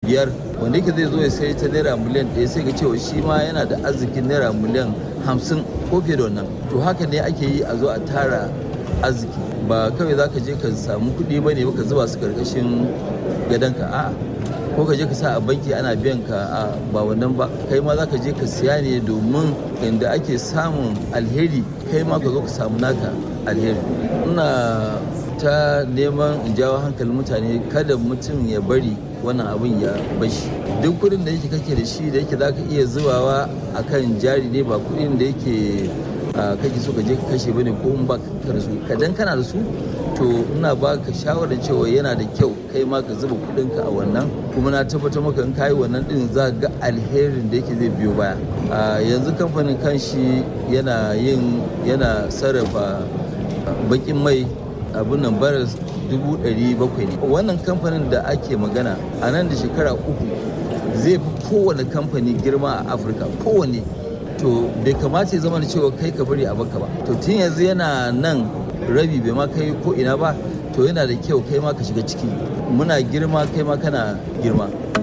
biyar wanda yake zai zo ya sai ta naira miliyan ɗaya sai ga cewa shi ma yana da arzikin naira miliyan hamsin ko fiye da wannan to haka ne ake yi a zo a tara arziki ba kawai za ka je ka samu kuɗi ba ne ka zuba su karkashin gadonka a ko ka je ka sa a banki ana biyan ka a ba wannan ba kai ma za ka je ka siya ne domin inda ake samun alheri kai ma ka zo ka samu naka alheri ina ta neman in jawo hankalin mutane kada mutum ya bari wannan abin ya bashi duk kudin da yake kake da shi da yake za ka iya zubawa a kan jari ne ba kudin da yake kake so ka je ka kashe bane ko in ba ka da su kadan kana da su to ina ba ka shawarar cewa yana da kyau kai ma ka zuba kudinka a wannan kuma na tabbatar maka in kayi wannan din za ga alherin da yake zai biyo baya yanzu kamfanin kanshi yana yin yana sarrafa bakin mai abin nan baras dubu ɗari bakwai ne wannan kamfanin da ake magana a nan da shekara uku zai fi kowane kamfani girma a afirka kowane to bai kamata ya zama da cewa kai ka bari a baka ba to tun yanzu yana nan rabi bai ma kai ko ina ba to yana da kyau kai ma ka shiga ciki muna girma kai ma kana girma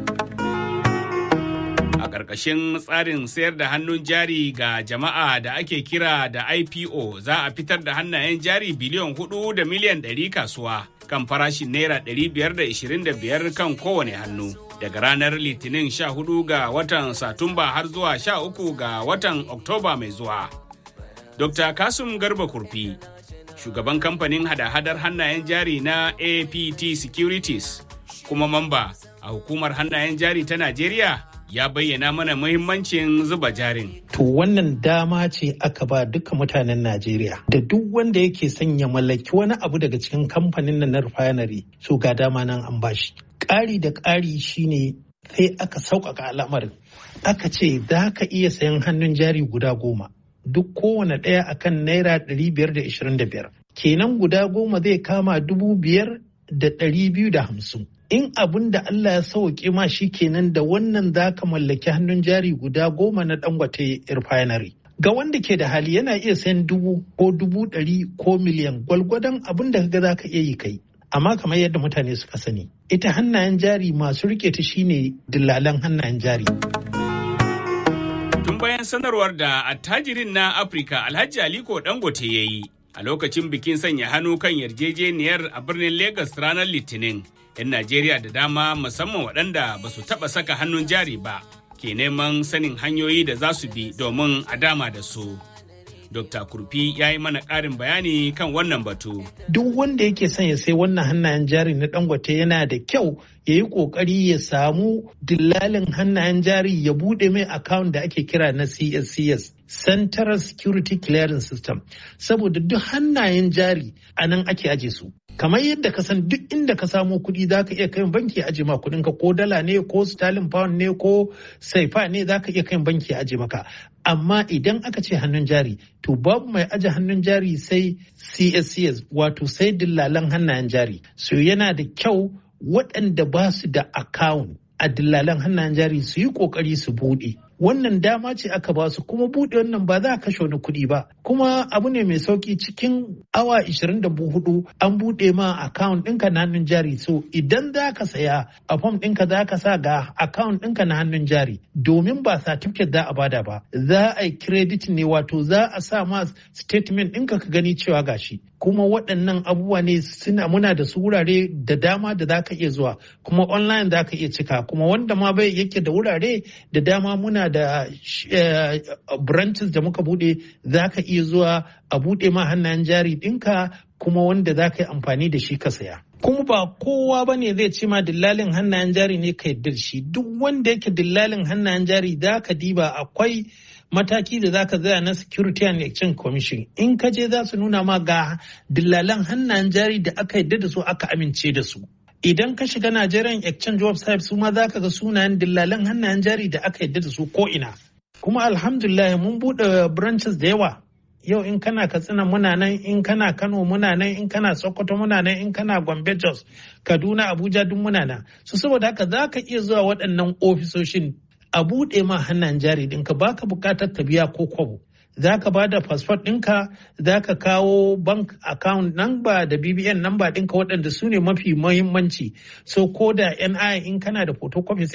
ƙarƙashin tsarin sayar da hannun jari ga jama'a da ake kira da IPO za a fitar da hannayen jari biliyan hudu da miliyan ɗari kasuwa kan farashin naira ɗari biyar da ishirin da biyar kan kowane hannu. Daga ranar Litinin sha hudu ga watan Satumba har zuwa sha uku ga watan Oktoba mai zuwa. Dr. Kasum Garba Kurfi, shugaban kamfanin hada-hadar hannayen jari na APT Securities, kuma mamba a hukumar hannayen jari ta Najeriya ya bayyana mana muhimmancin zuba jarin. To wannan dama ce aka ba duka mutanen Najeriya da duk wanda yake son ya mallaki wani abu daga cikin kamfanin na refinery so ga dama nan an bashi. Ƙari da ƙari shine sai aka sauƙaƙa al'amarin. Aka ce za ka iya sayan hannun jari guda goma. Duk kowane ɗaya akan naira ɗari biyar da ishirin da biyar. Kenan guda goma zai kama dubu biyar da ɗari biyu da hamsin. in abin da Allah ya sauke ma shi kenan da wannan za ka mallaki hannun jari guda goma na dangote refinery. Ga wanda ke da hali yana iya sayan dubu ko dubu ɗari ko miliyan gwalgwadon abin da kaga za ka iya yi kai. Amma kamar yadda mutane suka sani, ita hannayen jari masu rike ta shine dillalan hannayen jari. Tun bayan sanarwar da attajirin na Afirka Alhaji Aliko Dangote ya yi a lokacin bikin sanya hannu kan yarjejeniyar a birnin Legas ranar Litinin. 'yan Najeriya da dama musamman waɗanda ba su taɓa saka hannun jari ba ke neman sanin hanyoyi da za su bi domin a dama da su. Dr. Kurfi ya yi mana ƙarin bayani kan wannan batu. Duk wanda yake son ya sai wannan hannayen jari na dangote yana da kyau ya yi ƙoƙari ya samu dillalin hannayen jari ya buɗe mai account da ake kira na CSCS. Central Security Clearance System. Saboda duk hannayen jari a nan ake aje su. kamar yadda ka san duk inda ka samo kuɗi za ka iya kai banki aje ma kuɗin ka ko dala ne ko sterling pound ne ko saifa ne za ka iya kai banki aje maka amma idan aka ce hannun jari to babu mai aje hannun jari sai cscs wato sai dillalan hannayen jari so yana da kyau waɗanda ba su da account a dillalan hannayen jari su yi ƙoƙari su buɗe wannan dama ce aka ba su kuma buɗe wannan ba za a kashe wani kuɗi ba kuma abu ne mai sauki cikin awa 24 an buɗe ma account ɗinka na hannun jari so idan za ka saya a fom ɗinka za ka sa ga account ɗinka na hannun jari domin ba certificate za a bada ba za a yi credit ne wato za a sa ma statement ɗinka ka gani cewa gashi kuma waɗannan abubuwa ne suna muna da su wurare da dama da za ka iya zuwa kuma online za ka iya cika kuma wanda ma bai yake da wurare da dama muna da branches da muka bude za ka iya zuwa a bude ma hannayen jari ɗinka kuma wanda za ka yi amfani da shi ka saya. Kuma ba kowa ba ne zai ce ma dillalin hannayen jari ne ka yarda da shi duk wanda yake dillalin hannayen jari za ka diba akwai mataki da za ka zaya na Security and Exchange Commission in ka je za su nuna ma ga dillalan hannayen jari da aka yarda da su aka amince da su. Idan ka shiga Nigerian Exchange website su ma za ka ga sunayen dillalan hannayen jari da aka yarda da su ko ina. Kuma alhamdulillah mun buɗe branches da yawa. Yau in kana Katsina muna nan, in kana Kano muna nan, in kana Sokoto muna nan, in kana Gombe Jos, Kaduna, Abuja duk muna nan. So saboda haka za ka iya zuwa waɗannan ofisoshin a buɗe ma hannayen jari ɗinka baka buƙatar ka biya ko kwabo. za ka ba da fasfot ɗinka za ka kawo bank account number da bbn number ɗinka waɗanda su ne mafi muhimmanci so ko da ni in kana da photocopy